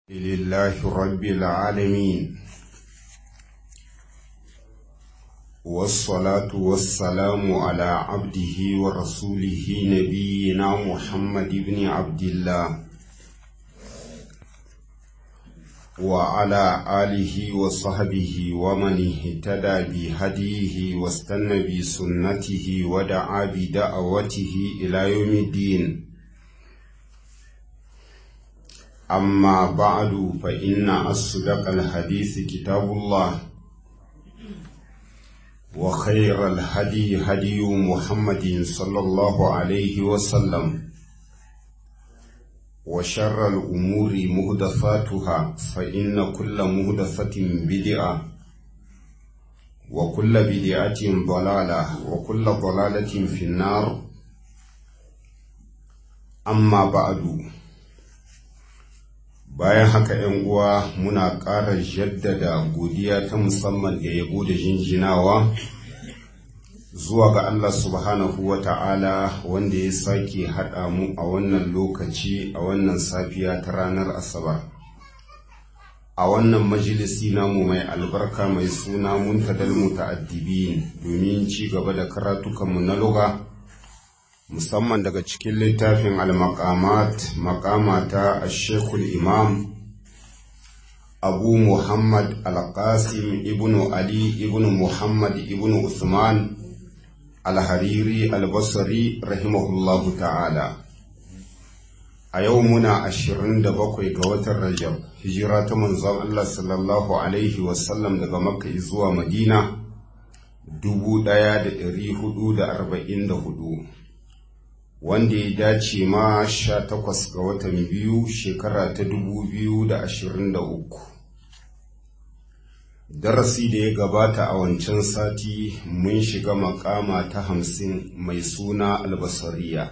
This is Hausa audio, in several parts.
لله رب العالمين والصلاة والسلام على عبده ورسوله نبينا محمد بن عبد الله وعلى آله وصحبه ومن اهتدى بهديه واستنى بسنته ودعا بدعوته إلى يوم الدين أما بعد فإن أصدق الحديث كتاب الله وخير الهدي هدي محمد صلى الله عليه وسلم وشر الأمور مهدفاتها فإن كل مهدفة بدعة وكل بدعة ضلالة وكل ضلالة في النار أما بعد bayan haka ‘yan uwa muna ƙara jaddada godiya ta musamman da yabo da jinjinawa zuwa ga Allah subhanahu wa ta'ala wanda ya sake haɗa mu a wannan lokaci a wannan safiya ta ranar asabar a wannan majalisi namu mai albarka mai suna muntadal muta'addibin domin ci gaba da karatukanmu na lugha musamman daga cikin littafin al-maqamat maqamata ash-shaykhul imam abu muhammad al-qasim ibnu ali ibnu muhammad ibnu usman al-hariri al-basri rahimahullahu ta'ala a yau muna 27 ga watan rajab hijira ta manzon Allah sallallahu alaihi wasallam daga makka zuwa madina 1444 wanda ya dace ma sha takwas ga watan biyu shekara ta dubu biyu da ashirin da uku darasi da ya gabata a wancan sati mun shiga makama ta hamsin mai suna albasariya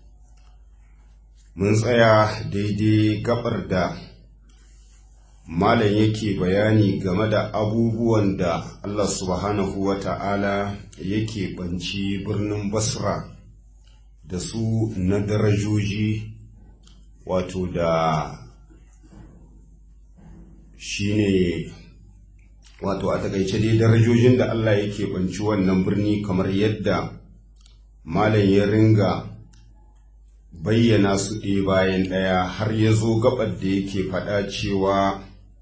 mun tsaya daidai gabar da malam yake bayani game da abubuwan da allah subhanahu wa ta'ala yake banci birnin basra da su na darajoji wato da shi ne wato a takaice dai darajojin da Allah yake banci wannan birni kamar yadda malam ya ringa bayyana su ɗaya bayan ɗaya har ya zo gabar da yake faɗa cewa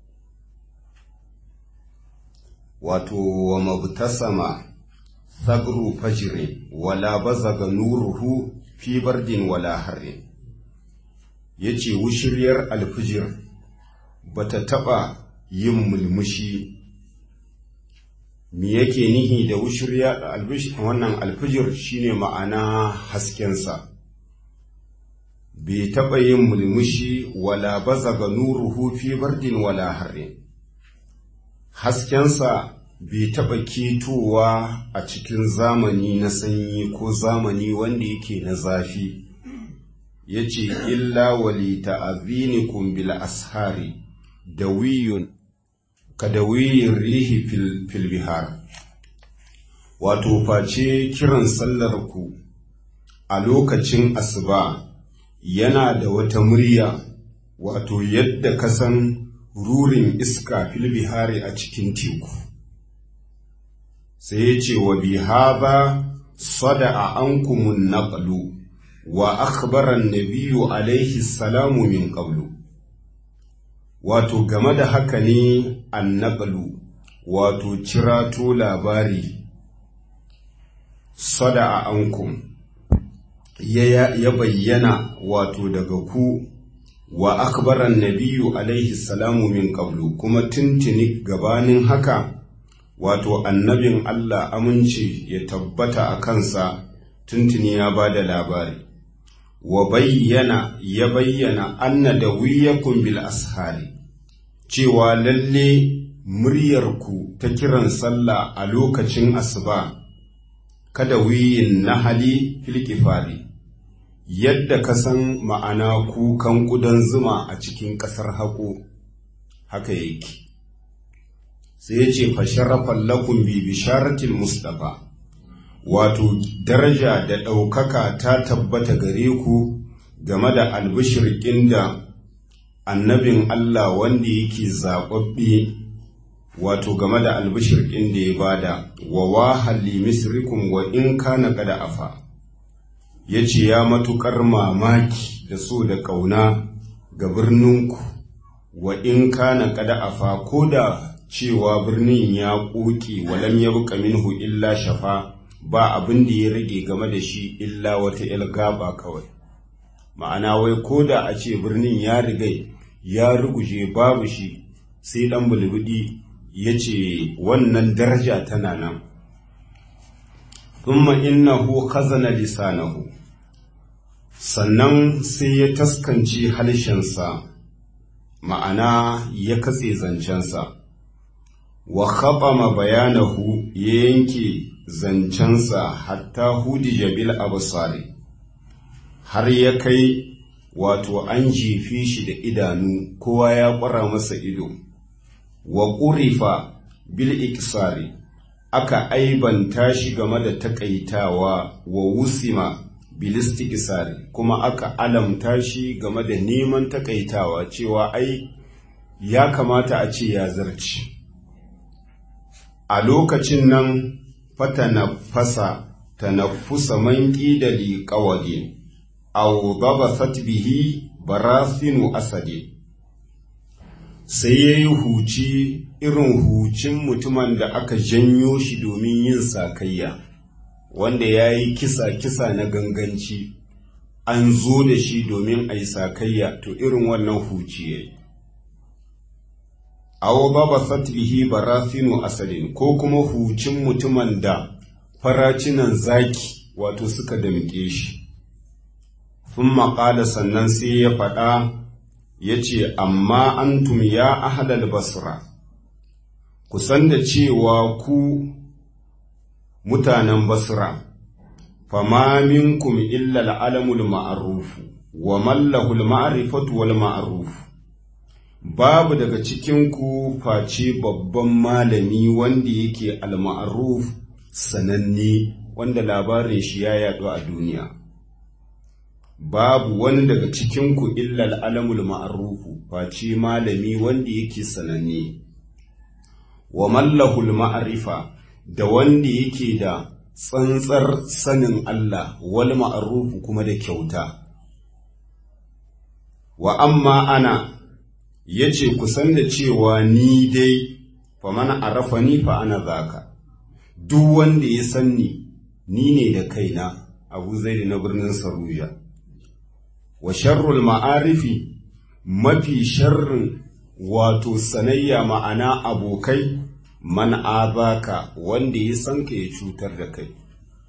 wato wa mabtasama sabru fajire wala bazaga nuruhu fi bardin wala harrin yace wushiryar alfijir bata taba yin mulmushi me yake nihi da wushirya alfijir wannan alfijir shine ma'ana haskensa bai taba yin mulmushi wala bazaga nuruhu fi bardin wala harrin haskensa bai taɓa ketowa a cikin zamani na sanyi ko zamani wanda yake na zafi ya ce illa wali ta'azinikum bil ashari da wiyun ka da wiyin rihi fil bihar wato face kiran sallar ku a lokacin asuba yana da wata murya wato yadda ka san rurin iska fil bihari a cikin teku sai ya ce wa bi haza sada'a ankumun naqlu wa akhbara nabiyyu alaihi salamu min qablu wato game da haka ne annaqlu wato cirato labari sada'a ankum ya, ya bayyana wato daga ku wa akhbara nabiyyu alaihi salamu min qablu kuma tuntuni gabanin haka wato annabin Allah aminci ya tabbata a kansa tuntuni ya ba da labari wa bayyana ya bayyana anna da wiyakun bil ashari cewa lalle muryarku ta kiran sallah a lokacin asuba kada wiyin nahali fil kifari yadda ka san ma'ana kukan ƙudan zuma a cikin ƙasar haƙo haka yake sai ya ce fasharafan lakun bi bisharatil mustafa wato daraja da ɗaukaka ta tabbata gare ku game da albishirkin da annabin Allah wanda yake zaɓaɓɓe wato game da albishir ɗin da ya bada wa wahalli misrikum wa in kana kada afa ya ce ya matuƙar mamaki da so da ƙauna ga birninku wa in kana kada afa ko da cewa birnin ya ƙoƙe walam ya buƙa minhu illa shafa ba abin da ya rage game da shi illa wata ilgaba kawai ma'ana wai ko da a ce birnin ya rigai ya ruguje babu shi sai ɗan bulbudi ya ce wannan daraja tana nan thumma innahu khazana lisanahu sannan sai ya taskance halshensa ma'ana ya katse zancensa wa khaɓama bayanahu ya yanke zancensa hatta hudija bil absari har ya kai wato an jefe shi da idanu kowa ya ƙwara masa ido wa ƙurifa bil iksari aka aibanta shi game da takaitawa wa wusima bil istikisari kuma aka alamta shi game da neman takaitawa cewa ai ya kamata a ce ya zarci a lokacin nan fatanafasa tanaffusa man da liƙawadin aw dabasat bihi barasinu asadi sai ya yi huci irin hucin mutumin da aka janyo shi domin yin sakayya wanda ya yi kisa-kisa na ganganci an zo da shi domin a yi sakayya to irin wannan huci ya yi awo baba satbihi barasinu asalin ko kuma hucin mutumin da faracinan zaki wato suka damƙe shi sun maƙala sannan sai ya faɗa ya ce amma antum ya ahlal basra ku san da cewa ku mutanen basra fama minkum illa al'alamul ma'arufu wa mallahul ma'arifatu wal ma'arufu babu daga cikinku face babban malami wanda yake al-ma'ruf sananne wanda labarin shi ya yaɗu a duniya babu wani daga cikinku illa al'alamul ma'arufu face malami wanda yake sananne wa mallahul ma'arifa da wanda yake da tsantsar sanin Allah wal ma'arufu kuma da kyauta wa amma ana ya ce kusan da cewa ni dai fa mana arafa ni fa ana zaka duk wanda ya san ni ni ne da kaina abu zai na birnin saruja wa sharrul ma'arifi mafi sharrin wato sanayya ma'ana abokai man azaka wanda ya san ka ya cutar da kai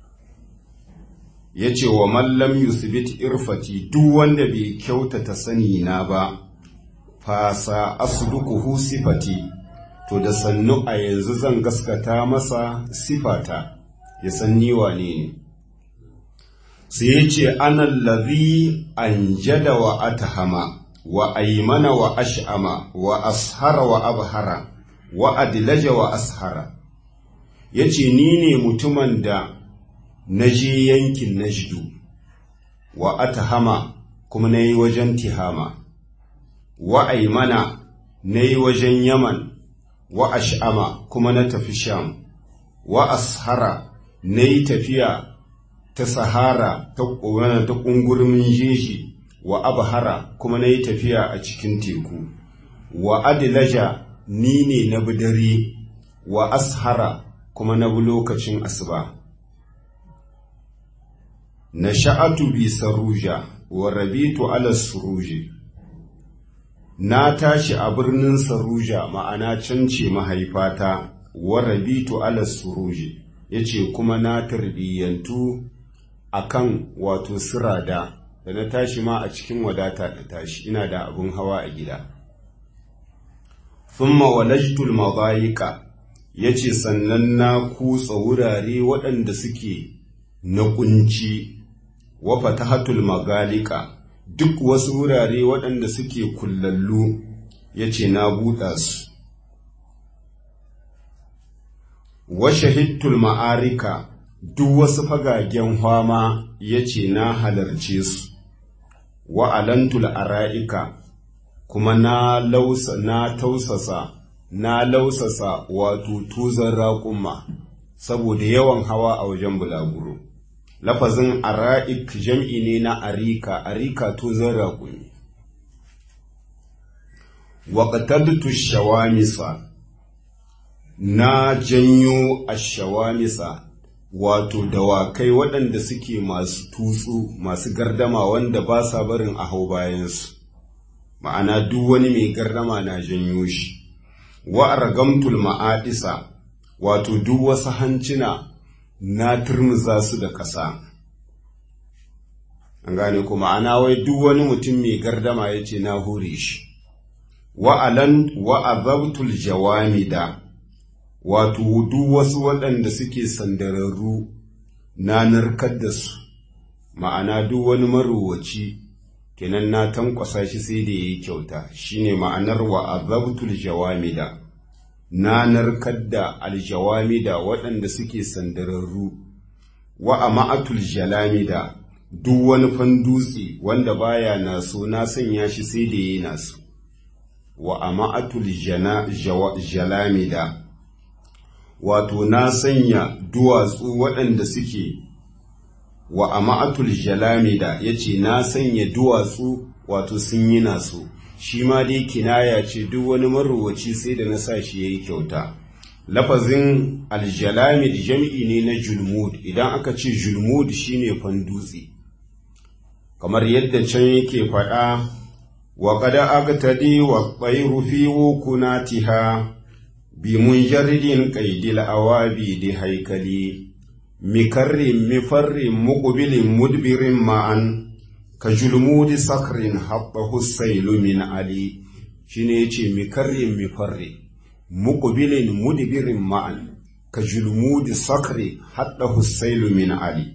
ya ce wa mallam yusbit irfati duk wanda bai kyautata sani na ba fasa asduquhu sifati to da sannu a yanzu zan gaskata masa sifata ya san ni wane ne sai ya ce anallazi anjada wa atahama wa aimana wa ash'ama wa ashara wa abhara wa adlaja wa ashara ya ce ni ne mutumin da na je yankin najdu wa atahama kuma na yi wajen tihama wa aimana na yi wajen yaman wa ash'ama kuma na tafi sham wa ashara na yi tafiya ta sahara ta ƙonar ta ƙungurmin jeji wa abhara kuma na yi tafiya a cikin teku wa adilaja ni ne na bidare wa ashara kuma na bi lokacin asuba na sha'atu bi saruja wa rabitu ala suruji na tashi a birnin saruja ma'ana can ce mahaifata wa rabitu ala suruji ya ce kuma na tarbiyyantu a kan wato sirada da na tashi ma a cikin wadata da tashi ina da abin hawa a gida thumma walajtul mabayika ya ce sannan na kutsa wurare waɗanda suke na kunci wa fatahatul magalika duk wasu wurare waɗanda suke kullallu ya ce na buɗa su wa shahidtul ma'arika duk wasu fagagen hwama ya ce na halarce su wa alantul ara'ika kuma na lausa na tausasa na lausasa wato tuzon raƙumma saboda yawan hawa a wajen bulaguro lafazin ara'ik jam'i ne na arika arika tuzon raƙumi waƙatattu shawamisa na janyo a shawamisa wato dawakai waɗanda suke masu tutsu masu gardama wanda ba sa barin a hau bayansu ma'ana duk wani mai gardama na janyo shi wa argamtul ma'adisa wato duk wasu hancina na turmuza su da ƙasa an gane ku ma'ana wai duk wani mutum mai gardama ya ce na hure shi wa'alan wa'azabtul jawamida wato duk wasu waɗanda suke sandararru na narkar da su ma'ana duk wani marowaci kenan na tankwasa shi sai da yayi kyauta shine ma'anar wa'azabtul jawamida na narkar da aljawamida waɗanda suke sandararru wa ama'atul jalamida duk wani fandutse wanda baya naso na sanya shi sai da yayi naso wa ama'atul jalamida wato na sanya duwatsu waɗanda suke wa ama'atul jalamida yace na sanya duwatsu wato sun yi naso shi ma dai kinaya ce duk wani marowaci sai da na sa shi yayi kyauta lafazin aljalamid jam'i ne na julmud idan aka ce julmud shine fandutse kamar yadda can yake faɗa wa qad agtadi wa tayru fi wukunatiha bi munjaridin qaidil awabi di haikali mikarrin mifarrin muqbilin mudbirin ma'an ka julmudi sakrin habbahu sailu min ali shine yace mikarrin mifarrin muqbilin mudbirin ma'an ka julmudi sakri haddahu sailu min ali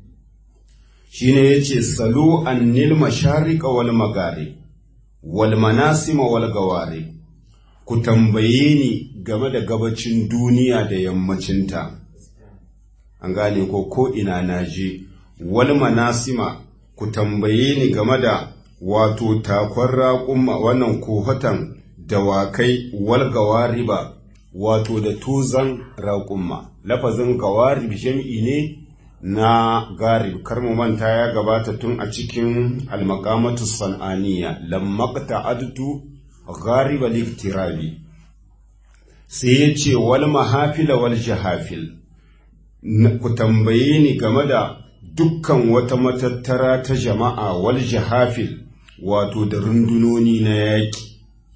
shine yace salu annil mashariqa wal magharib wal manasima wal gawari ku tambaye ni game da gabacin duniya da yammacinta an gane ko ko ina naje wal manasima ku tambaye ni game da wato takon raƙumma wannan kohatan dawakai wal gawariba wato da tuzan raƙumma lafazin gawarib jam'i ne na garib kar mu manta ya gabata tun a cikin almakamatu san'aniya lammakta adtu gariba liktirabi sai ya ce wal mahafila wal jahafil ku tambaye ni game da dukkan wata matattara ta jama'a wal jahafil wato da rundunoni na yaƙi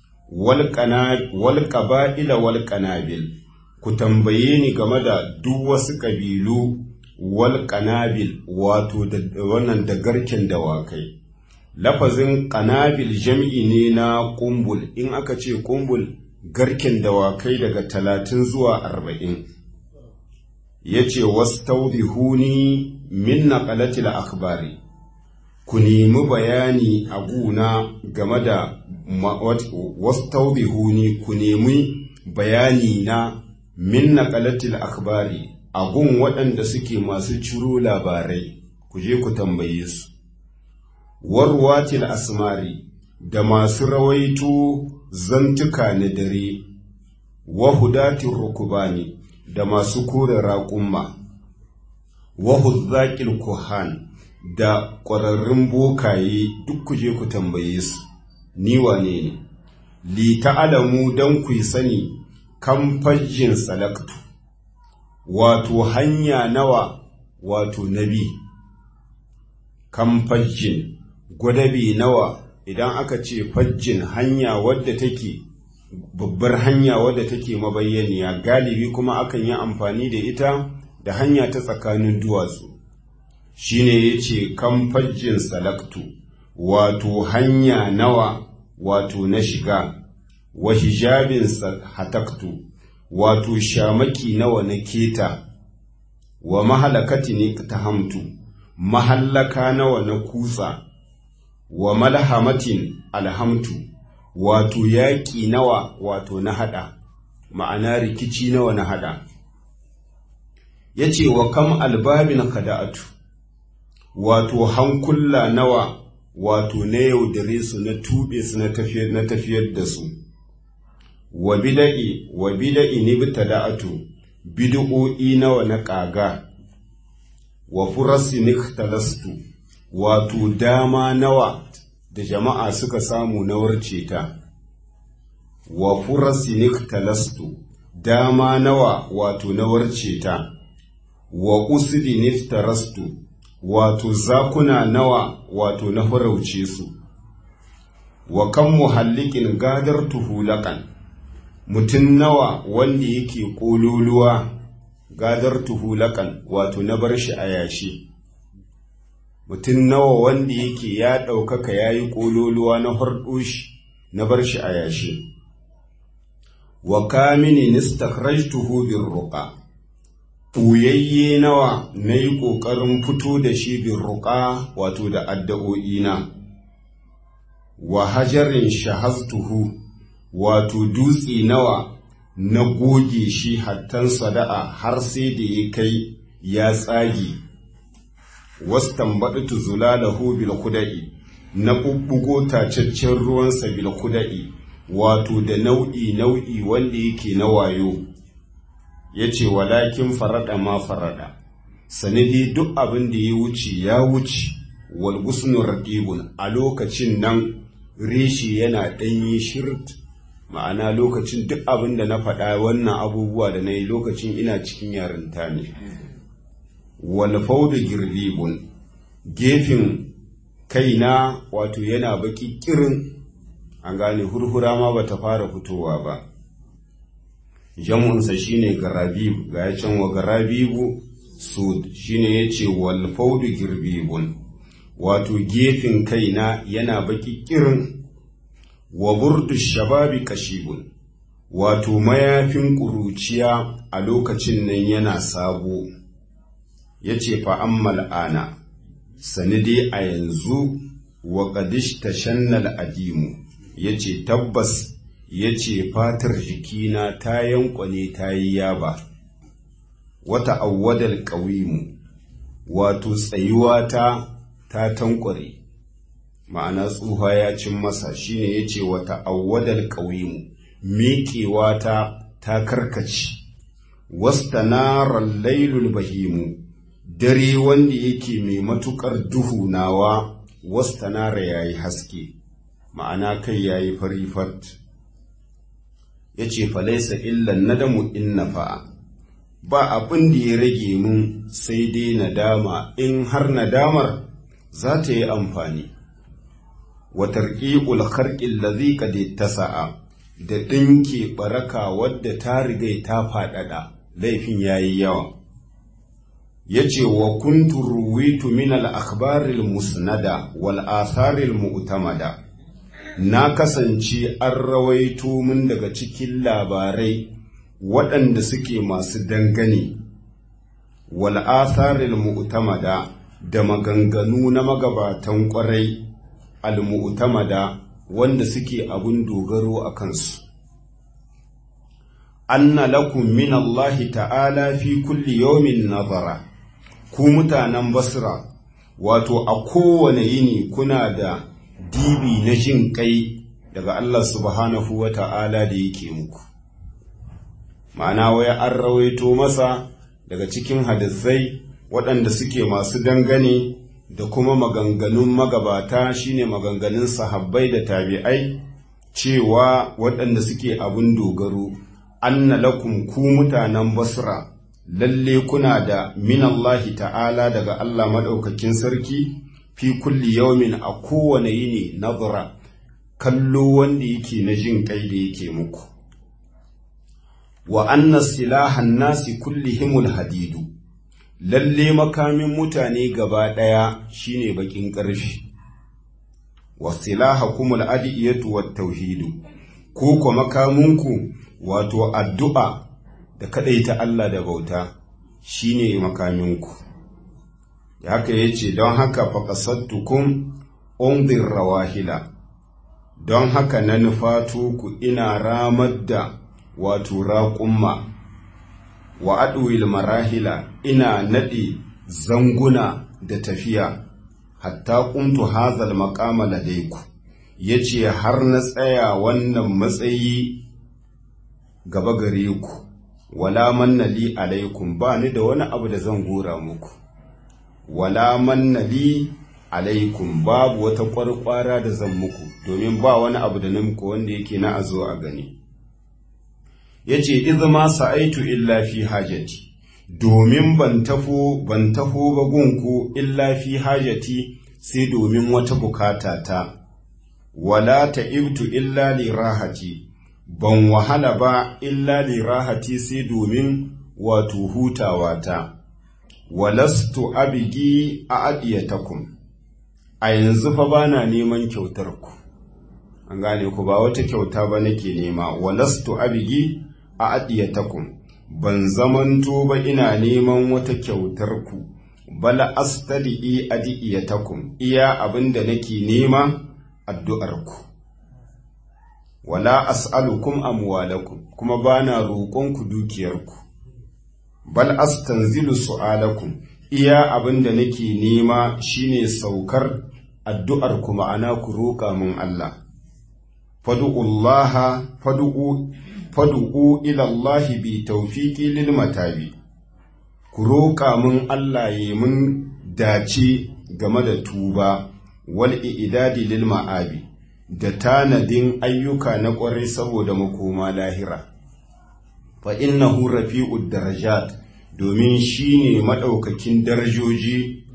wal ƙaba'ila wal ƙanabil ku tambaye ni game da duk wasu ƙabilu wal ƙanabil wato da wannan da garken dawakai lafazin ƙanabil jam'i ne na ƙumbul in aka ce ƙumbul garken dawakai daga talatin zuwa arba'in ya ce wastaudihuni min naqalatil akhbari ku nemi bayani a guna game da wastaudihuni ku nemi bayani na min naqalatil akhbari a gun waɗanda suke masu ciro labarai ku je ku tambaye su warwatil asmari da masu rawaito zantuka na dare wa hudatin rukubani da masu kore raƙumma wa huzzaƙil kuhan da ƙwararrun bokaye duk ku je ku tambaye su ni wane ne li ta'alamu don ku sani kan fajjin salaktu wato hanya nawa wato nabi kan fajjin gwadabi nawa idan aka ce fajjin hanya wadda take babbar hanya wadda take mabayyaniya galibi kuma akan yi amfani da ita da hanya ta tsakanin duwatsu shine yace kan fajjin salaktu wato hanya nawa wato na shiga wa hijabin hataktu wato shamaki nawa na keta wa mahalakati ne ta hamtu mahallaka nawa na kutsa wa malhamatin alhamtu wato yaƙi nawa wato na haɗa ma'ana rikici nawa na haɗa ya ce wa kam albabin kada'atu wato hankula nawa wato na yaudare su na tube su na tafiyar da su wa bida'i wa bida'i ni bitada'atu bid'o'i nawa na ƙaga wa furasi niktalastu wato dama nawa da jama'a suka samu na warce ta wa furasi niktalastu dama nawa wato na warce ta wa usdi niftarastu wato zakuna nawa wato na farauce su wa kan muhallikin gadar tuhulakan mutum nawa wanda yake ƙololuwa gadar tuhulakan wato na bar shi a yashi mutum nawa wanda yake ya ɗaukaka ya yi ƙololuwa na harɗo shi na bar shi a yashi wa kamini nistakhrajtuhu bin ruqa ɓuyayye nawa na yi ƙoƙarin fito da shi bin ruƙa wato da addu'o'ina wa hajarin shahaztuhu wato dutse nawa na goge shi hattan sada'a har sai da ya kai ya tsage wastan baɗitu zulalahu bil kuda'i na ɓuɓɓugo tacaccen ruwansa bil kuda'i wato da nau'i nau'i wanda yake na wayo ya ce walakin farada ma farada sanadi duk abin da ya wuce ya wuce wal gusnu raqibun a lokacin nan reshi yana ɗanyi shirt ma'ana lokacin duk abin da na faɗa wannan abubuwa da na yi lokacin ina cikin yarinta ne wal faudu girbibun gefen kaina wato yana baki kirin an gane hurhura ma bata fara fitowa ba jamunsa shine garabib ga ya can wa garabibu sud shine yace wal faudu girbibun wato gefen kaina yana baki kirin wa burdu shababi kashibun wato mayafin ƙuruciya a lokacin nan yana sabo yace fa ammal ana sani dai a yanzu wa qadish tashannal adimu yace tabbas ya ce fatar jikina ta yankwane ta yi yaba wata awwadal ƙawimu wato tsayuwa ta ta tankware ma'ana tsuha ya cin masa shine ya ce wata awwadal ƙawimu miƙewa ta ta karkaci wasta naran lailul bahimu dare wanda yake mai matuƙar duhu nawa wasta nara ya yi haske ma'ana kai ya yi fari fat ya ce falaisa illan nadamu in nafa'a ba abin da ya rage mun sai dai nadama in har nadamar za ta yi amfani wa tarqiqul kharqil ladhi qad tasa'a da dinke baraka wadda ta riga ta fadada laifin yayi yawa yace wa kuntu ruwitu min al akhbaril musnada wal atharil mu'tamada na kasance an rawaito min daga cikin labarai waɗanda suke masu dangane wal atharil mu'tamada da maganganu na magabatan ƙwarai al mu'tamada wanda suke abun dogaro a kansu anna lakum min Allah ta'ala fi kulli yawmin nazara ku mutanen basra wato a kowane yini kuna da dibi na jin kai daga Allah subhanahu wa ta'ala da yake muku. Ma'ana waya an rawaito masa daga cikin hadisai waɗanda suke masu dangane da kuma maganganun magabata shine maganganun sahabbai da tabi'ai cewa waɗanda suke abin dogaro, anna lakum ku mutanen basra lalle kuna da minallahi ta'ala daga Allah maɗaukakin sarki. fi kulli yaumin a kowane yini nazara kallo wanda yake na jin kai da yake muku wa anna silahan nasi kullihimul hadidu lalle makamin mutane gaba ɗaya shine bakin ƙarfi wa silaha kumul adiyatu wat tauhidu ko ko makaminku wato addu'a da kadaita Allah da bauta shine makaminku haka ya ce don haka faƙasattukun unzir rawahila don haka na nufatu ku ina ramar da wato raƙumma wa aɗuwil marahila ina naɗe zanguna da tafiya hatta kuntu hazal maqama ladaiku yace har na tsaya wannan matsayi gaba gare ku wala manna li alaikum ba ni da wani abu da zan gora muku wala manna li alaikum babu wata kwarkwara da zan muku domin ba wani abu da muku wanda yake na azo a gani yace izma sa'aitu illa fi hajati domin ban tafo ban tafo ba gunku illa fi hajati sai domin wata bukata ta wala ta'ibtu illa li rahati ban wahala ba illa li rahati sai domin wato hutawa ta walastu abigi a adiyatakum a yanzu fa bana neman kyautar ku an gane ku ba wata kyauta ba nake nema walastu abigi a adiyatakum ban zamanto ba ina neman wata kyautar ku bala astadi adiyatakum iya abinda nake nema addu'ar ku wala as'alukum amwalakum kuma bana roƙonku dukiyarku bal astanzilu su'alakum iya abinda nake nema shine saukar addu'ar ku ma'ana ku roƙa min Allah fad'ullaha fad'u fad'u ila Allah bi tawfiqi lil matabi ku roƙa min Allah ya mun dace game da tuba wal i'dadi lil ma'abi da tanadin ayyuka na ƙwarai saboda makoma lahira fa innahu rafi'ud darajat domin shine madaukakin darajoji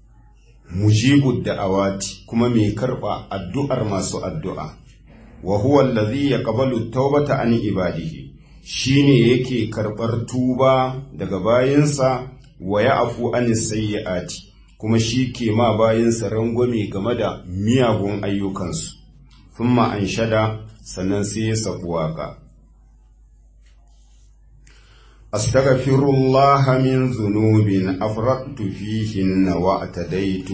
mujibud da'awati kuma mai karba addu'ar masu addu'a wa huwa allazi yaqbalu tawbata an ibadihi shine yake karbar tuba daga bayinsa wa ya'fu an sayyi'ati kuma shi ke ma bayinsa rangwame game da miyagun ayyukansu thumma anshada sannan sai ya safu waka أستغفر الله من ذنوب أفرطت فيهن واعتديت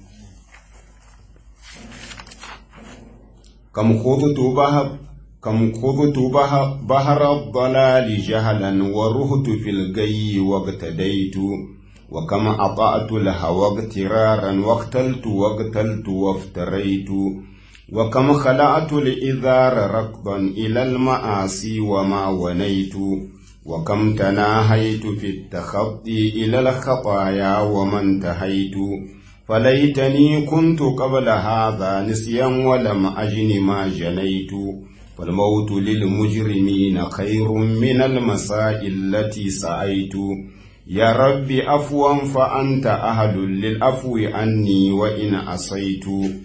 كم خضت بحر كم خضت بحر الضلال جهلا ورهت في الجي واقتديت وكم أطعت الهوى اغترارا واختلت واقتلت وافتريت وكم خلعت الإذار ركضا إلى المآسي وما ونيت وكم تناهيت في التخطي إلى الخطايا وما انتهيت فليتني كنت قبل هذا نسيا ولم أجن ما جنيت فالموت للمجرمين خير من المساء التي سعيت يا رب أفوا فأنت أهل للأفو عني وإن عصيت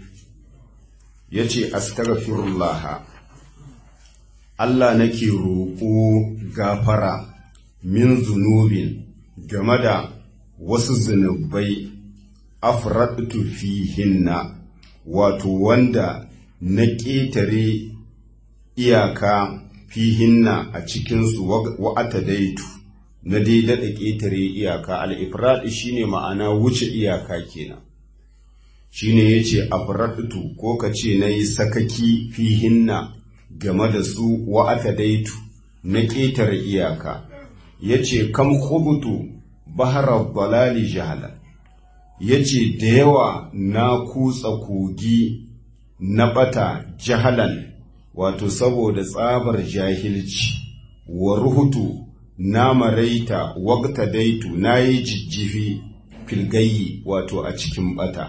يتي أستغفر الله Allah nake roƙo gafara min zunubin game da wasu zunubai afradtu fihinna wato wanda na ƙetare iyaka fihinna a cikinsu wa'ata daitu na daidada ƙetare iyaka al'ifrad shine ma'ana wuce iyaka kenan shine yace afradtu ko ka ce na yi sakaki fihinna game da su wa'ata daitu na ƙetare iyaka, ya ce, Kam hubutu baharar balali jahala, ya ce, Da yawa na kutsa kogi na ɓata jahalan, wato saboda tsabar jahilci, wa ruhutu na maraita wagta daitu na yi jijjifi filgayi wato a cikin ɓata.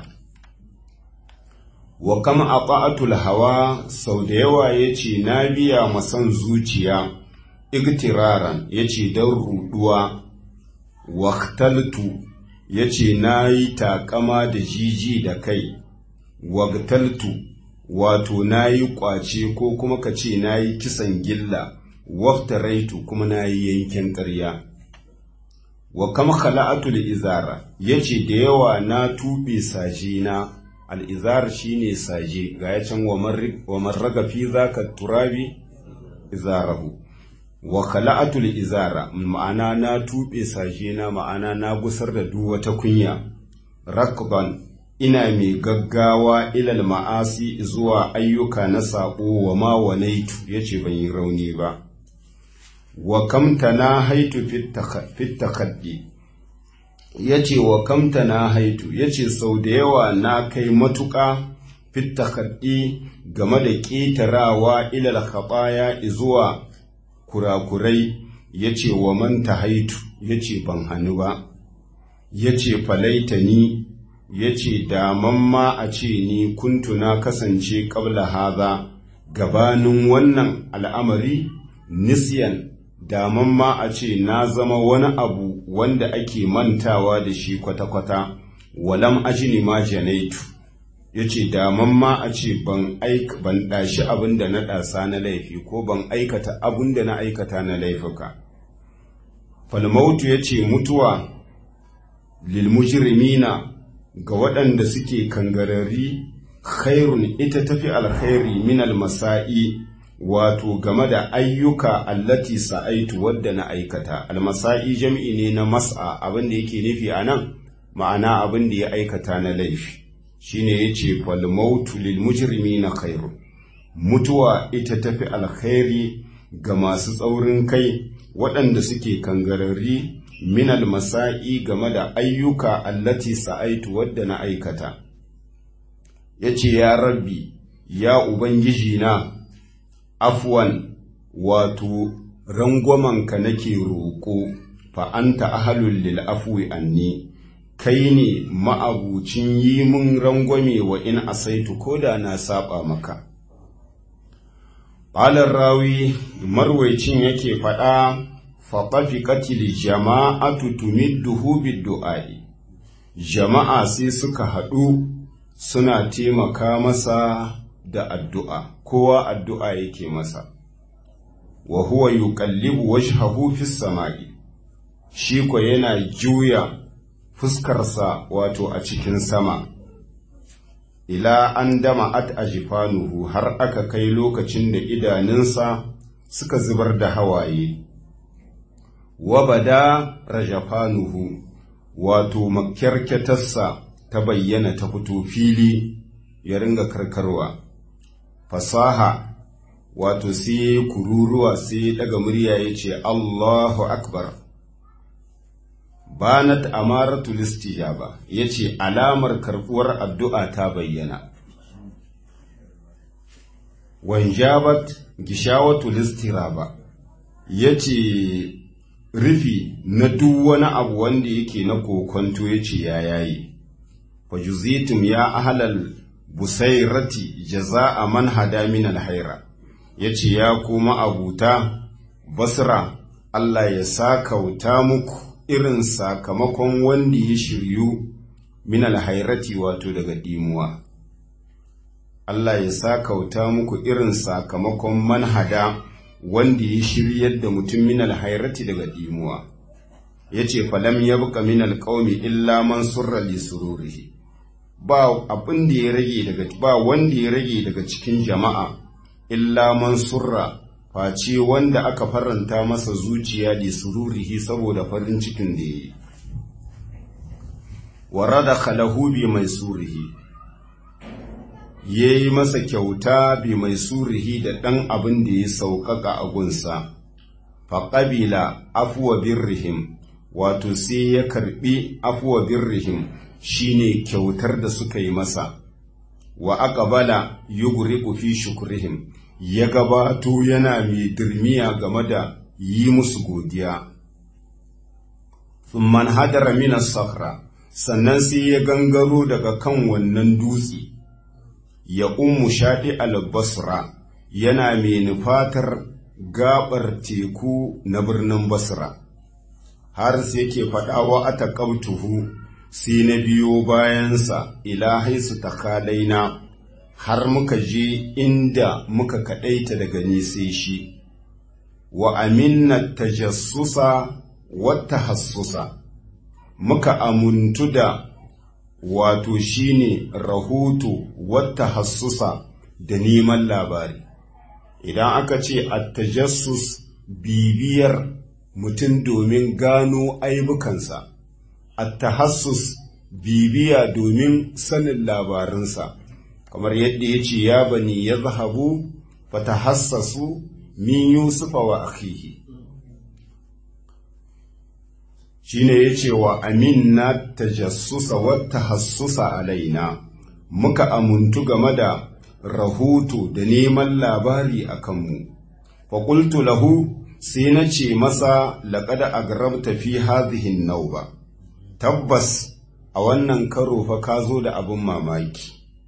wa kama a hawa sau da yawa ya ce na biya masan zuciya igtiraran ya ce don ruduwa waktaltu ya ce na yi takama da jiji da kai wagtaltu wato na yi kwace ko kuma ka ce na yi kisan gilla waftaraitu kuma na yi yankin ƙarya wa kama khala'atul izara ya ce da yawa na tuɓe sajina al'izar shi ne saje ga ya can wa marraga fi za ka turabi izarahu wa khala'atul izara ma'ana na tuɓe saje na ma'ana na gusar da duk wata kunya rakban ina mai gaggawa ilal ma'asi zuwa ayyuka na saƙo wa ma wanaitu ya ce ban yi rauni ba wa kamta na haitu fit takaddi ya ce wa kamta na haitu ya ce sau da yawa na kai matuƙa fitta kaɗi game da ƙetarawa ilal khaɓaya zuwa kurakurai ya ce wa manta haitu ya ce ban hannu ba ya ce falaita ni ya ce daman ma a ce ni kuntu na kasance ƙabla haza gabanin wannan al'amari nisyan daman ma a ce na zama wani abu wanda ake mantawa da shi kwata-kwata walam ajini ma janaitu ya ce daman ma a ce ban ɗashi abin da na ɗasa na laifi ko ban aikata abin da na aikata na laifuka falmautu ya ce mutuwa lilmujirimina ga waɗanda suke kangarari khairun ita tafi alkhairi min almasa'i wato game da ayyuka allati sa'aitu wadda na aikata almasa'i jam'i ne na mas'a abin da yake nufi a nan ma'ana abin da ya aikata na laifi shine yace fal mautu lil mujrimina khairu mutuwa ita tafi alkhairi ga masu tsaurin kai waɗanda suke kangarari min almasa'i game da ayyuka allati sa'aitu wadda na aikata yace ya rabbi ya ubangiji na afwan wato rangwamanka nake roƙo fa anta ahalul lil afwi anni kai ne ma'abucin yi mun rangwame wa in asaitu ko da na saba maka Ƙalar rawi marwaicin yake faɗa faɗafi katil jama'atu tumidduhu biddu'a'i jama'a sai suka haɗu suna taimaka masa da addu'a kowa addu'a yake masa wa huwa yuqallibu wajhahu fis sama'i shi ko yana juya fuskarsa wato a cikin sama ila an dama at ajifanuhu har aka kai lokacin da idanunsa suka zubar da hawaye wa bada rajafanuhu wato makyarkyatarsa ta bayyana ta fito fili ya ringa karkarwa fasaha wato sai kururuwa sai daga murya ya ce Allahu akbar banat amaratul istijaba yace alamar karbuwar addu'a ta bayyana wanjabat gishawatul istiraba yace rufi na duk wani abu wanda yake na kokonto yace ya yayi fajuzitum ya ahlal busairati jaza'a man hada min alhaira yace ya kuma abuta basra Allah ya sakauta muku irin sakamakon wanda ya shiryu min alhairati wato daga dimuwa Allah ya sakauta muku irin sakamakon manhada wanda ya shiryar da mutum min alhairati daga dimuwa yace falam yabqa min alqaumi illa man surra li sururihi ba abin da ya rage daga ba wanda ya rage daga cikin jama'a illa man surra face wanda aka faranta masa zuciya da sururihi saboda farin cikin da ya yi warada khalahu bi mai surihi ya yi masa kyauta bi mai surihi da ɗan abin da ya sauƙaƙa a gunsa faƙabila afuwa birrihim wato sai ya karɓi afuwa birrihim shine kyautar da suka yi masa wa aqbala yugriqu fi shukrihim ya gabato yana mai dirmiya game da yi musu godiya thumman hadara min as-sakhra sannan sai ya gangaro daga kan wannan dutse ya ummu shaɗi al-basra yana mai nufatar gabar teku na birnin basra har sai yake faɗawa a taƙabtuhu sai na biyo bayansa ila haisu takalaina har muka je inda muka kaɗaita daga sai shi wa aminna tajassusa wata hassusa muka amuntu da wato shine rahoto wata hassusa da neman labari idan aka ce attajassus bibiyar mutum domin gano aibukansa attahassus bibiya domin sanin labarinsa kamar yadda ya ce ya bani ya zahabu fatahassasu min yusufa wa akhihi shine ya ce wa aminna tajassusa wa tahassusa alaina muka amuntu game da rahoto da neman labari a kanmu faƙultu lahu sai na ce masa laƙada agrabta fi hadhihin nauba tabbas a wannan karo fa ka zo da abin mamaki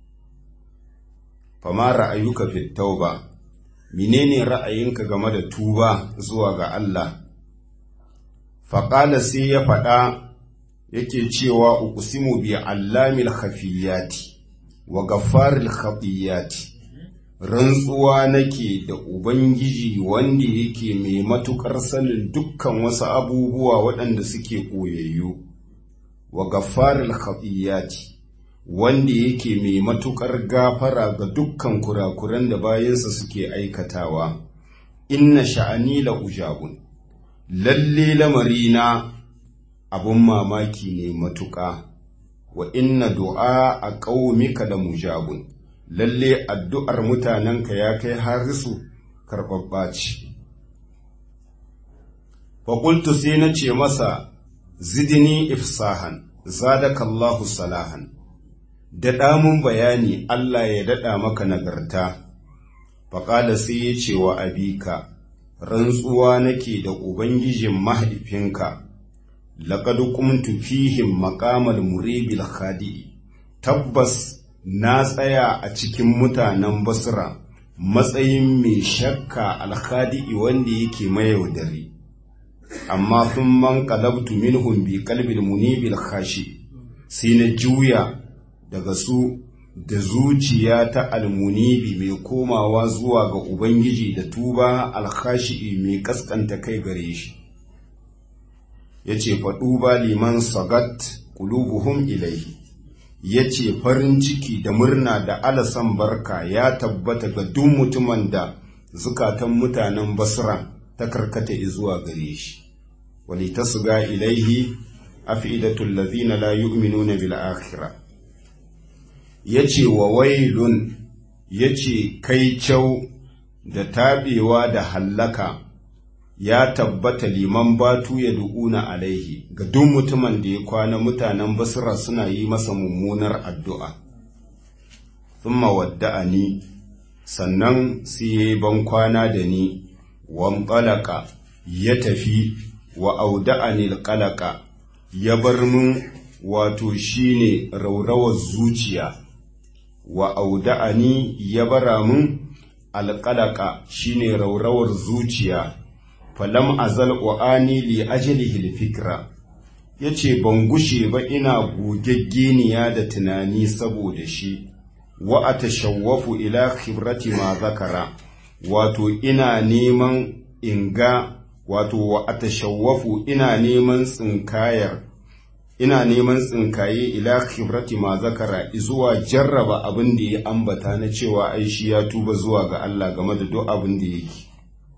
fama ra'ayuka fi tauba menene ra'ayinka game da tuba zuwa ga Allah faƙala sai ya faɗa yake cewa uqsimu bi allamil khafiyati wa gaffaril khatiyati rantsuwa nake da ubangiji wanda yake mai matukar sanin dukkan wasu abubuwa waɗanda suke koyayyu wa gaffaril khatiyati wanda yake mai matukar gafara ga dukkan kurakuran da bayansa suke aikatawa inna sha'ani la ujabun lalle lamarina abun mamaki ne matuƙa wa inna du'a a ƙaumika da mujabun lalle addu'ar mutanenka ya kai harisu karɓaɓɓa ce faƙultu sai na ce masa zidini ifsahan zadakallahu salahan daɗa mun bayani Allah ya daɗa maka nagarta faƙala sai ya ce wa abika rantsuwa nake da ubangijin mahaifinka laƙad kumtu fihim maƙamal muribil khadi tabbas na tsaya a cikin mutanen basra matsayin mai shakka alkhadi'i wanda yake mayaudari amma sun man qalabtu minhum bi qalbil munibil khashi sai na juya daga su da zuciya ta almunibi mai komawa zuwa ga ubangiji da tuba alkhashi mai kaskanta kai gare shi yace faɗu ba liman sagat qulubuhum ilaihi yace farin ciki da murna da alasan barka ya tabbata ga duk mutumin da zukatan mutanen basra ta karkata zuwa gare shi wali tasga ilaihi afidatul ladhina la yu'minuna bil akhirah yace wa wailun yace kai kyau da tabewa da hallaka ya tabbata liman batu ya du'una alaihi ga duk mutumin da ya kwana mutanen basra suna yi masa mummunar addu'a thumma wadda'ani sannan sai yayi ban kwana da ni wanqalaka ya tafi wa auda'ani alqalaka ya bar mun wato shine raurawar zuciya wa auda'ani ya bara mun alqalaka shine raurawar zuciya falam azal wa'ani li ajlihi alfikra yace ban gushe ba ina gogeggeniya da tunani saboda shi wa atashawwafu ila khibrati ma zakara wato ina neman inga wato wa atashawwafu ina neman tsinkayar ina neman tsinkaye ila khibrati ma zakara zuwa jarraba abin da ya ambata na cewa ai shi ya tuba zuwa ga Allah game da duk abin da yake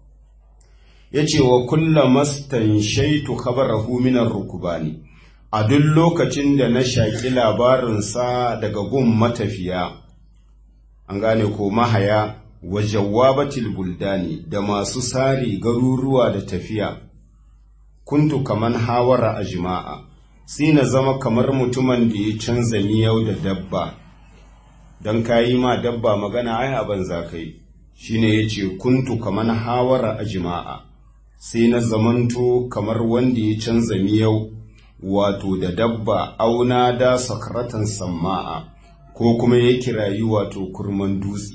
yace wa kullamastan shaitu khabarahu min ar-rukbani a duk lokacin da na shaki labarinsa daga gun matafiya an gane ko mahaya wa jawabatil buldani da masu sari garuruwa da tafiya kuntu kaman hawara a jima'a sai na zama kamar mutumin da ya canza miyau da dabba don kayi ma dabba magana ai abin za ka yi shine ya ce kuntu kaman hawara a jima'a sai na zamanto kamar wanda ya canza miyau wato da dabba auna da sakaratan samma'a ko kuma ya kirayi wato kurman dutse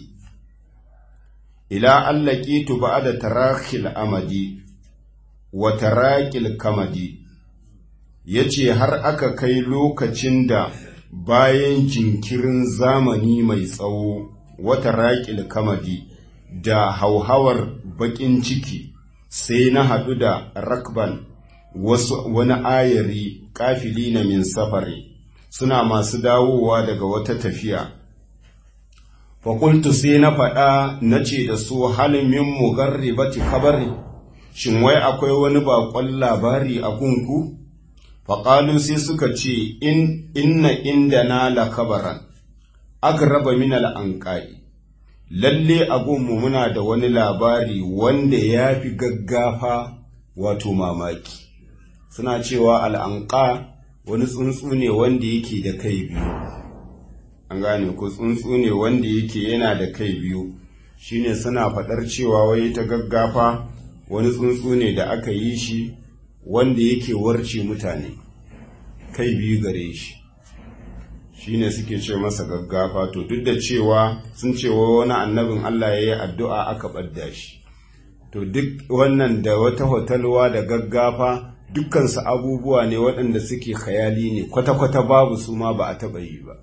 ila allaki tuba da tarakil amadi wa tarakil kamadi ya ce har aka kai lokacin da bayan jinkirin zamani mai tsawo wata raƙil kamadi da hauhawar baƙin ciki sai na haɗu da rakban wasu wani ayari kafili na min safari suna masu dawowa daga wata tafiya fakultu sai na faɗa na ce da su halin min mugarribati kabari shin wai akwai wani baƙon labari a gunku faƙalu sai suka ce in inna inda na la kabaran agraba min al'anƙa'i lalle a gunmu muna da wani labari wanda ya fi gaggafa wato mamaki suna cewa al'anqa wani tsuntsu ne wanda yake da kai biyu an gane ko tsuntsu ne wanda yake yana da kai biyu shine suna faɗar cewa wai ta gaggafa wani tsuntsu ne da aka yi shi wanda yake warce mutane kai biyu gare shi shine suke ce masa gaggafa to duk da cewa sun cewa wani annabin Allah ya yi addu'a aka ɓadda shi to duk wannan da wata hotalwa da gaggafa dukkansu abubuwa ne waɗanda suke khayali ne kwata-kwata babu su ma ba a taɓa yi ba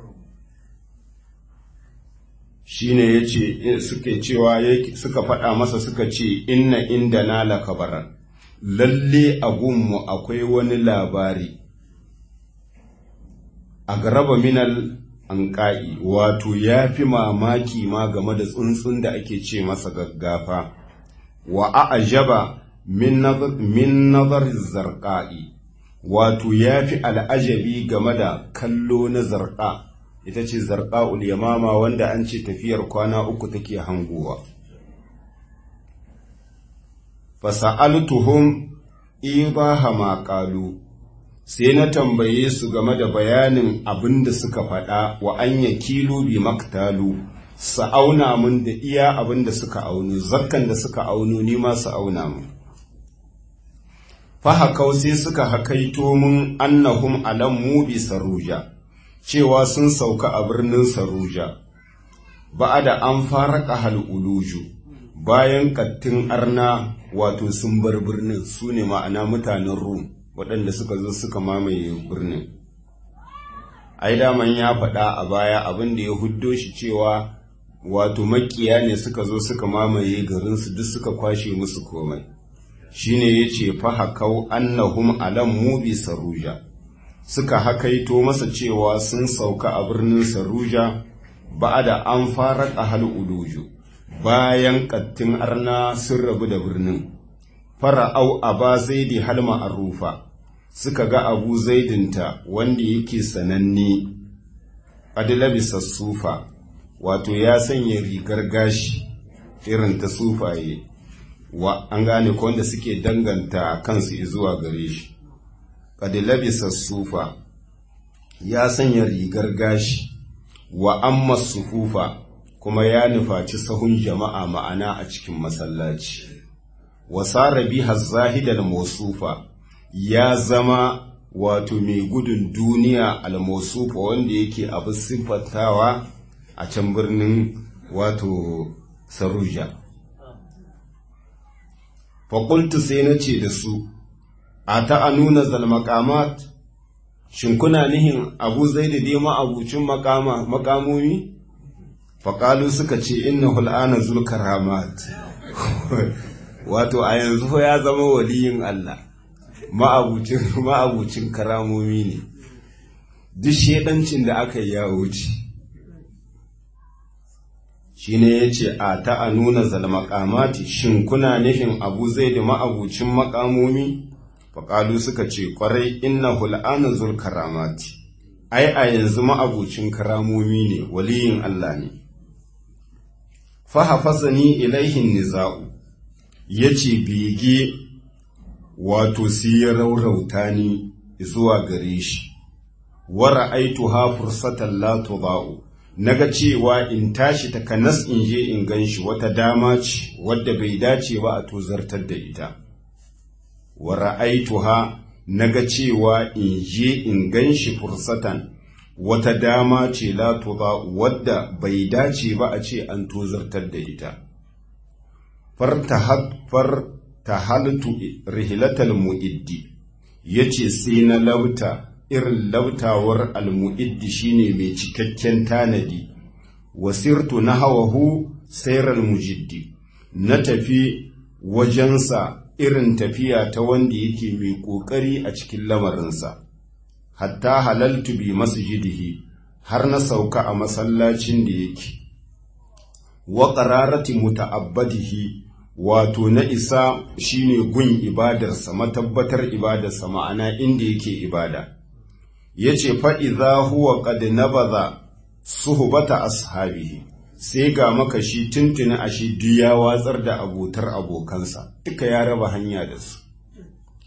shi ne ya ce suke cewa suka faɗa masa suka ce inna inda na lakabaran lalle a gunmu akwai wani labari a garaba minal an ƙa'i wato ya fi mamaki ma game da tsuntsun da ake ce masa gaggafa wa a'ajaba min nazar zarqa'i wato ya fi al'ajabi game da kallo na zarqa ita ce zarqa'ul yamama wanda an ce tafiyar kwana uku take hangowa fasa'altuhum ibaha ma qalu sai na tambaye su game da bayanin abin da suka faɗa wa an kilo bi maktalu su auna mun da iya abin da suka auno zakkan da suka auno ni ma su auna mun fahakau sai suka hakaito mun annahum alam mu bi saruja cewa sun sauka a birnin saruja ba da an fara kahal uluju bayan kattin arna wato sun bar birnin su ne ma'ana mutanen rum waɗanda suka zo suka mamaye birnin ai daman ya faɗa a baya abin da ya huddo shi cewa wato makiya ne suka zo suka mamaye garinsu duk suka kwashe musu komai shine ya ce fahakau annahum alam mubi saruja suka hakaito masa cewa sun sauka a birnin saruja ba da an fara ƙahal uluju bayan ƙattin arna sun rabu da birnin fara'au aba zaidi halma arufa suka ga abu zaidinta wanda yake sananne adilabisa sufa wato ya sanya rigar gashi irin ta sufaye wa an gane ko wanda suke danganta kansu zuwa gare shi adilabisa sufa ya sanya rigar gashi wa amma sufufa kuma ya nufaci sahun jama'a ma'ana a cikin masallaci wasara biha zahidal mausufa ya zama wato mai gudun duniya al-mausufa wanda yake abu siffatawa a can birnin wato saruja faƙultu sai na ce da su a ta a nuna zalmakamat shin kuna nihin abu zai da dai ma'abucin makamomi faƙalu suka ce inna hul'ana zulkaramat wato a yanzu ya zama waliyin Allah ma'abucin karamomi ne duk shedancin da aka yi ya wuce shi ne ya ce a ta a nuna zalmakamati shin kuna nufin abu zai da ma'abucin makamomi faƙalu suka ce ƙwarai inna hul'ana zulkaramati ai a yanzu ma'abucin karamomi ne waliyin Allah ne fahafasani ilaihin niza'u ya ce bege wato sai ya raurauta ni zuwa gare shi wara aitu ha fursatan la tudau naga cewa in tashi takanas in je in ganshi wata dama ce wadda bai dace ba a tozartar da ita wara aitu ha naga cewa in je in ganshi fursatan wata dama ce la tudau wadda bai dace ba a ce an tozartar da ita far tahaltu rihilatal mu'iddi yace sai na lauta irin lautawar almu'iddi shine mai cikakken tanadi wasirtu na hawahu sairal mujiddi na tafi wajensa irin tafiya ta wanda yake mai ƙoƙari a cikin lamarinsa hatta halaltu bi masjidihi har na sauka a masallacin da yake wa qararati muta'abbadihi wato na isa shine gun ibadarsa matabbatar ibadarsa ma'ana inda yake ibada yace fa idza huwa qad nabaza suhbata ashabihi sai ga maka shi tuntuni a shi duk ya watsar da abotar abokansa duka ya raba hanya da su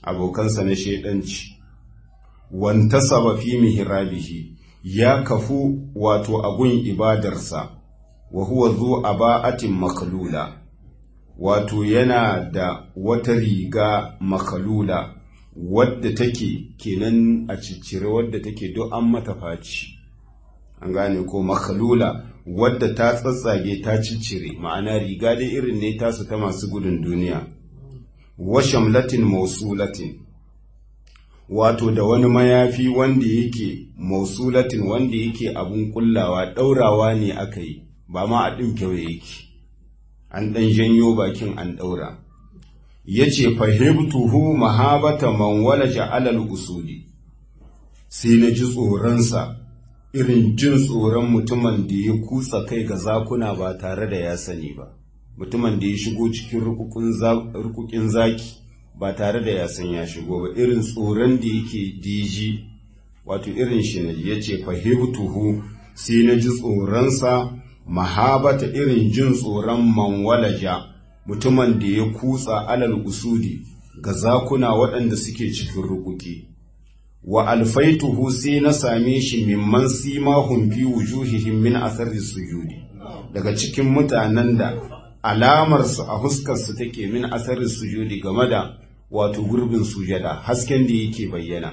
abokansa na shaidanci wantasaba fi mihrabihi ya kafu wato agun ibadarsa wa huwa zu aba'atin makalula wato yana da wata riga makalula wadda take kenan a ciccire wadda take duk an mata faci an gane ko makalula wadda ta tsatsage ta ciccire ma'ana riga dai irin ne tasu ta masu gudun duniya wa shamlatin mausulatin wato da wani mayafi wanda yake mausulatin wanda yake abun kullawa ɗaurawa ne aka yi ba ma a ɗin kyau yake an ɗan janyo bakin an ɗaura ya ce fahimtuhu mahabata man walaja alal usuli sai na ji tsoronsa irin jin tsoron mutumin da ya kutsa kai ga zakuna ba tare da ya sani ba mutumin da ya shigo cikin rukukin zaki ba tare da ya san ya shigo ba irin tsoron da yake diji wato irin shi ne ya ce fahimtuhu sai na ji tsoronsa mahabata irin jin tsoron manwalaja mutumin da ya kutsa alal usudi ga zakuna waɗanda suke cikin rukuki wa alfaituhu sai na same shi mimman simahum fi wujuhihim min athari sujudi daga cikin mutanen da alamarsu a huskarsu take min athari sujudi game da wato gurbin sujada hasken da yake bayyana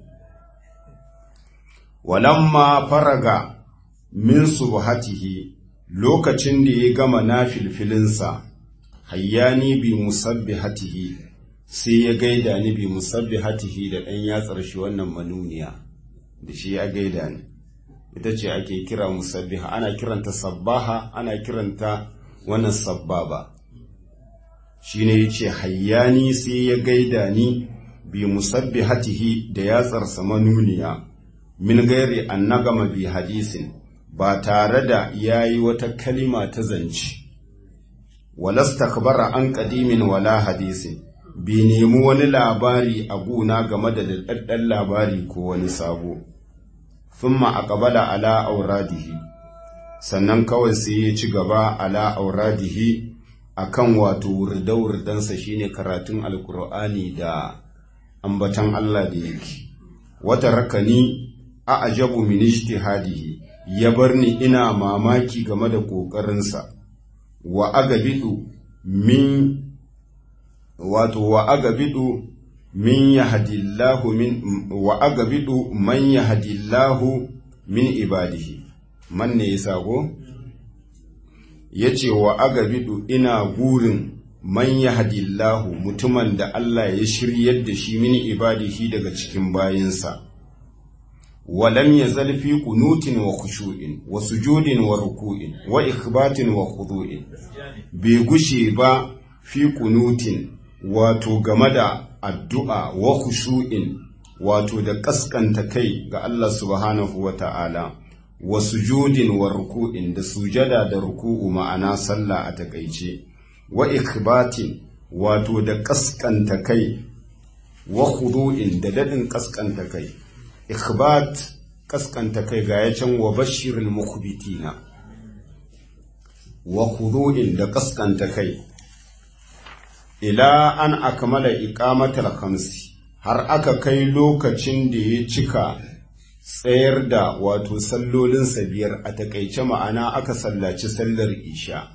walamma faraga min subhatihi lokacin da ya gama na filfilinsa hayyani bi musabbihatihi sai ya gaida ni bi musabbihatihi da ɗan yatsar shi wannan manuniya da shi ya gaida ni ita ce ake kira musabbiha ana kiranta sabbaha ana kiranta wannan sabbaba shi ne ya ce hayyani sai ya gaida ni bi musabbihatihi da yatsarsa manuniya min gairi an nagama bi hadisin ba tare da ya yi wata kalima ta zance walastakbara an ƙadimin wala hadisin bai nemi wani labari a guna game da daɗaɗɗen labari ko wani sabo thumma aqbala ala auradihi sannan kawai sai ya ci gaba ala auradihi akan wato wurda-wurdansa shine karatun alkur'ani da ambatan Allah da yake wata rakani a ajabu min ijtihadihi ya bar ni ina mamaki game da ƙoƙarinsa wa agabidu min wato wa agabidu min yahdillahu min wa agabidu man yahdillahu min ibadihi man ne yasa go yace wa agabidu ina gurin man yahdillahu mutumin da Allah ya shiryar da shi min ibadihi daga cikin bayinsa ولم يزل في قنوت وخشوع وسجود وركوع وإخبات وخضوع بيغشي با في قنوت wato game da addu'a wa khushu'in wato da kaskanta kai ga Allah subhanahu wa ta'ala wa sujudin wa ruku'in da sujada da ruku'u ma'ana sallah a takaice wa ikbatin wato da kaskanta kai wa khudu'in da dadin kaskanta kai ikhbat kaskanta kai ga ya can wa bashirin mukhbitina wa khudu'in da kaskanta kai ila an akmala iqamatal khamsi har aka kai lokacin da ya cika tsayar da wato sallolin biyar a takaice ma'ana aka sallaci sallar isha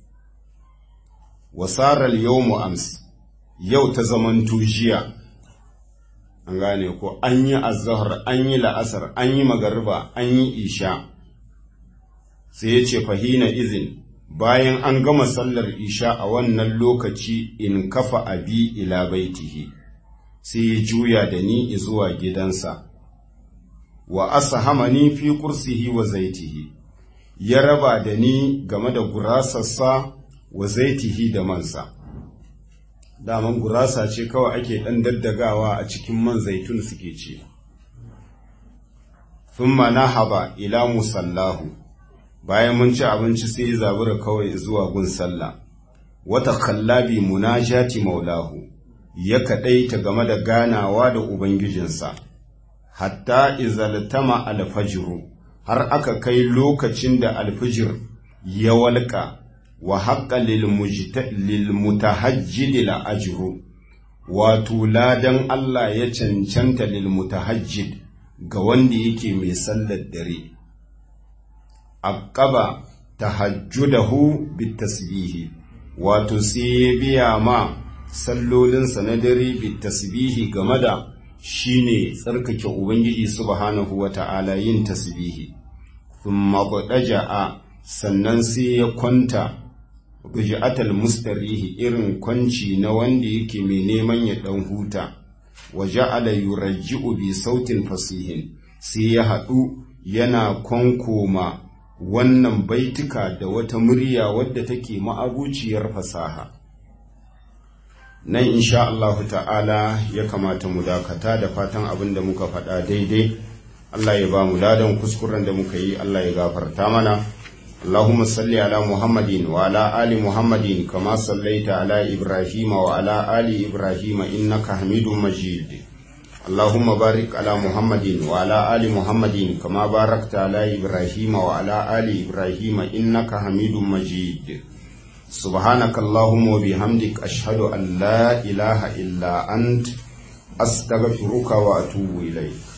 wasarar yawmu ams yau ta zamanto jiya an gane ko an yi azahar an yi la'asar an yi magariba an yi isha sai ya ce fahina izin bayan an gama sallar isha a wannan lokaci in kafa abi ila baitihi sai ya juya da ni zuwa gidansa wa asahamani fi kursihi wa zaitihi ya raba da ni game da gurasarsa wa zaitihi da mansa daman gurasa ce kawai ake ɗan daddagawa a cikin man zaitun suke ce thumma nahaba ila musallahu bayan mun ci abinci sai ya zabura kawai zuwa gun sallah wata kallabi munajati maulahu ya kaɗaita game da ganawa da ubangijinsa hatta izaltama alfajiru har aka kai lokacin da alfijir ya walƙa wa haƙƙa lilmutahajjidi la'ajiru wato ladan Allah ya cancanta lil mutahajjid ga wanda yake mai sallar dare aqaba tahajjudahu bitasbihi wato sai ya biya ma sallolinsa na dare bitasbihi game da shine tsarkake ubangiji subhanahu wata'ala yin tasbihi thumma qadaja sannan sai ya kwanta buja'atal mustarihi irin kwanci na wanda yake mai neman ya dan huta wa ja'ala yurajji'u bi sautin fasihin sai ya haɗu yana kwankoma wannan baituka da wata murya wadda take ma'abuciyar fasaha nan insha Allahu ta'ala ya kamata mu dakata da fatan abin da muka faɗa daidai Allah ya ba mu ladan kuskuren da muka yi Allah ya gafarta mana اللهم صل على محمد وعلى آل محمد كما صليت على إبراهيم وعلى آل إبراهيم إنك حميد مجيد اللهم بارك على محمد وعلى آل محمد كما باركت على إبراهيم وعلى آل إبراهيم إنك حميد مجيد سبحانك اللهم وبحمدك أشهد أن لا إله إلا أنت أستغفرك وأتوب إليك